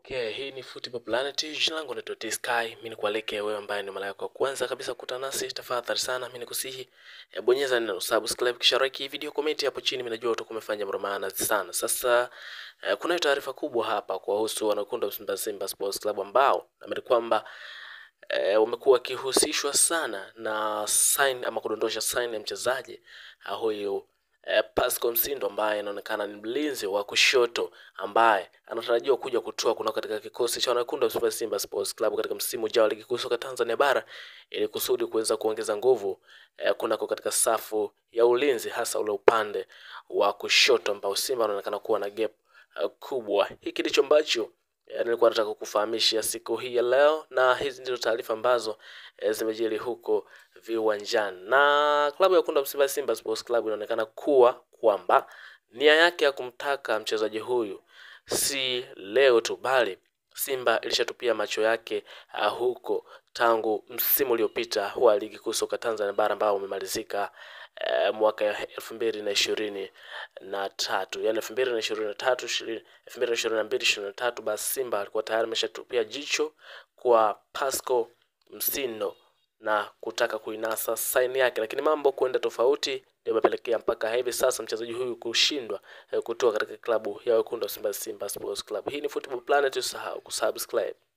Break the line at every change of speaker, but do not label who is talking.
Okay, hii ni Football Planet. Jina langu naitwa T-Sky. Mimi nikualike wewe ambaye ni mara yako ya kwanza kabisa kukutana nasi, tafadhali sana mimi nikusihi eh, bonyeza neno subscribe kisha like hii video, comment hapo chini. Mimi najua utakuwa umefanya mambo maana sana. Sasa eh, kunayo taarifa kubwa hapa kuwahusu wanakunda wa Simba Simba Sports Club ambao naamini kwamba eh, wamekuwa wakihusishwa sana na sign ama kudondosha sign ya mchezaji ah, huyu eh, Pascal Msindo ambaye anaonekana ni mlinzi wa kushoto ambaye anatarajiwa kuja kutoa kunao katika kikosi cha wanakundu wa Super Simba Sports Club katika msimu ujao wa ligi kuu soka Tanzania bara ili kusudi kuweza kuongeza nguvu eh, kunako katika safu ya ulinzi hasa ule upande wa kushoto ambao Simba anaonekana kuwa na gap eh, kubwa. Hiki ndicho ambacho eh, nilikuwa nataka kukufahamisha siku hii ya leo, na hizi ndizo taarifa ambazo eh, zimejiri huko viwanjani. Na klabu ya Wekundu wa Msimbazi Simba Sports Club inaonekana kuwa kwamba nia yake ya kumtaka mchezaji huyu si leo tu, bali Simba ilishatupia macho yake uh, huko tangu msimu uliopita wa ligi kuu soka Tanzania bara ambao umemalizika uh, mwaka elfu mbili na ishirini na tatu yani elfu mbili na ishirini na tatu elfu mbili na ishirini na mbili ishirini na tatu basi Simba alikuwa tayari ameshatupia jicho kwa Pascal Msindo na kutaka kuinasa saini yake, lakini mambo kwenda tofauti ndio imepelekea mpaka hivi sasa mchezaji huyu kushindwa eh, kutoka katika klabu ya wekundu wa Simba Simba Sports Club. Hii ni Football Planet, usahau kusubscribe.